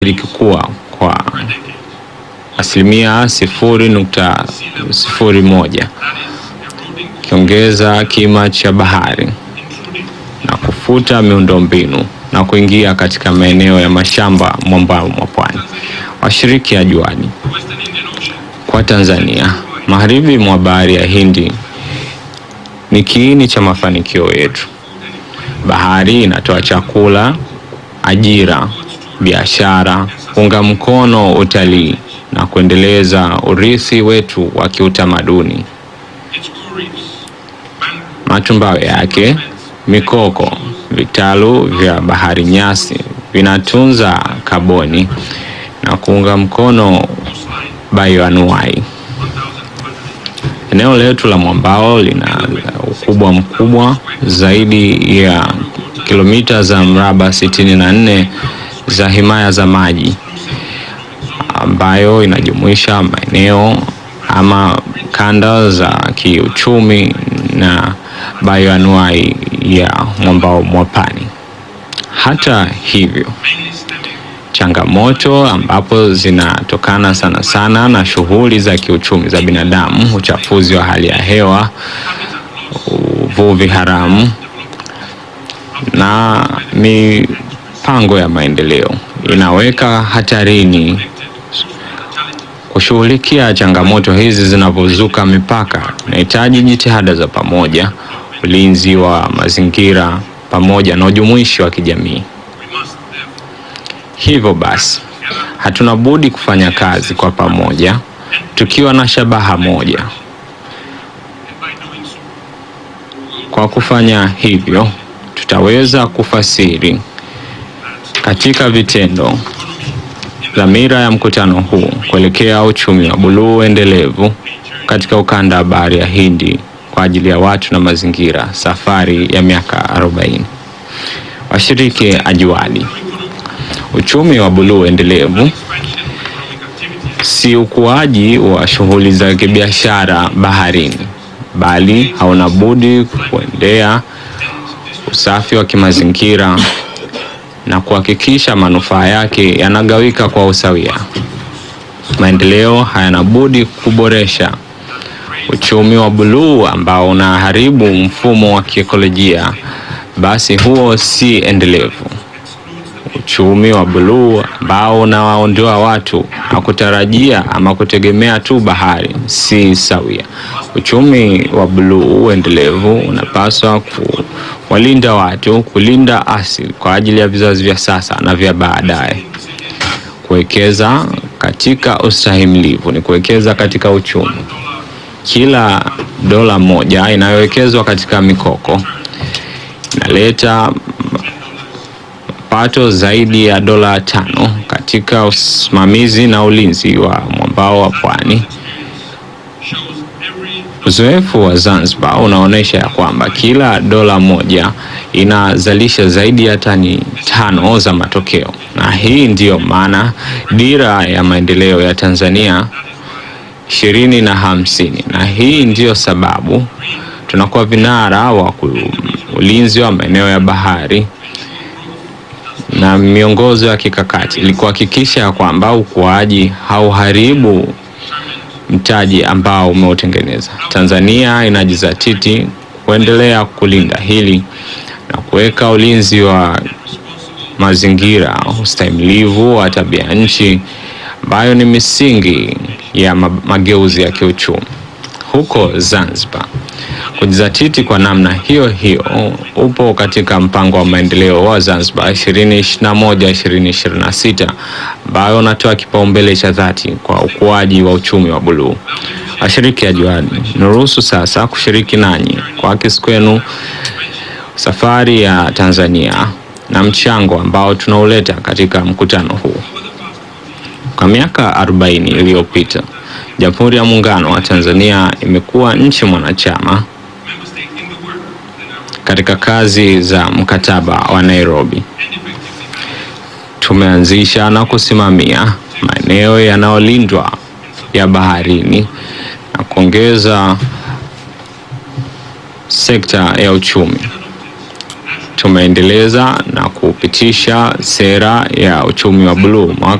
likikua kwa asilimia sifuri nukta sifuri moja ikiongeza kima cha bahari na kufuta miundombinu na kuingia katika maeneo ya mashamba mwambao mwa pwani. Washiriki ajuani kwa Tanzania, magharibi mwa bahari ya Hindi ni kiini cha mafanikio yetu. Bahari inatoa chakula, ajira, biashara, unga mkono utalii na kuendeleza urithi wetu wa kiutamaduni. Matumbawe yake, mikoko, vitalu vya bahari nyasi vinatunza kaboni na kuunga mkono bioanuai. Eneo letu la mwambao lina ukubwa mkubwa zaidi ya kilomita za mraba 64 za himaya za maji ambayo inajumuisha maeneo ama kanda za kiuchumi na bioanuai ya mwambao mwa pwani. Hata hivyo, changamoto ambapo zinatokana sana sana na shughuli za kiuchumi za binadamu, uchafuzi wa hali ya hewa, uvuvi haramu na mipango ya maendeleo inaweka hatarini kushughulikia changamoto hizi zinavyozuka mipaka. Inahitaji jitihada za pamoja, ulinzi wa mazingira pamoja na ujumuishi wa kijamii. Hivyo basi, hatuna budi kufanya kazi kwa pamoja tukiwa na shabaha moja. Kwa kufanya hivyo, tutaweza kufasiri katika vitendo dhamira ya mkutano huu kuelekea uchumi wa buluu endelevu katika ukanda wa bahari ya Hindi kwa ajili ya watu na mazingira, safari ya miaka 40. Washiriki ajuani, uchumi wa buluu endelevu si ukuaji wa shughuli za kibiashara baharini, bali hauna budi kuendea usafi wa kimazingira na kuhakikisha manufaa yake yanagawika kwa usawia. Maendeleo hayana budi kuboresha uchumi wa buluu ambao unaharibu mfumo wa kiekolojia, basi huo si endelevu. Uchumi wa buluu ambao unawaondoa watu na kutarajia ama kutegemea tu bahari si sawia. Uchumi wa buluu endelevu unapaswa kuwalinda watu, kulinda asili kwa ajili ya vizazi vya sasa na vya baadaye. Kuwekeza katika ustahimilivu ni kuwekeza katika uchumi. Kila dola moja inayowekezwa katika mikoko inaleta pato zaidi ya dola tano katika usimamizi na ulinzi wa mwambao wa pwani. Uzoefu wa Zanzibar unaonyesha ya kwamba kila dola moja inazalisha zaidi ya tani tano za matokeo, na hii ndiyo maana dira ya maendeleo ya Tanzania ishirini na hamsini, na hii ndiyo sababu tunakuwa vinara wa ulinzi wa maeneo ya bahari na miongozo ya kikakati ili kuhakikisha kwamba ukuaji hauharibu mtaji ambao umeutengeneza. Tanzania inajizatiti kuendelea kulinda hili na kuweka ulinzi wa mazingira, ustahimilivu wa tabia nchi ambayo ni misingi ya mageuzi ya kiuchumi. Huko Zanzibar, kujizatiti kwa namna hiyo hiyo upo katika mpango wa maendeleo wa Zanzibar 2021 2026 ambayo unatoa kipaumbele cha dhati kwa ukuaji wa uchumi wa buluu. Washiriki ajuani, niruhusu sasa kushiriki nanyi kwa kisi kwenu safari ya Tanzania na mchango ambao tunauleta katika mkutano huu. Kwa miaka 40 iliyopita Jamhuri ya Muungano wa Tanzania imekuwa nchi mwanachama katika kazi za mkataba wa Nairobi. Tumeanzisha na kusimamia maeneo yanayolindwa ya baharini na kuongeza sekta ya uchumi. tumeendeleza na kupitisha sera ya uchumi wa buluu mwaka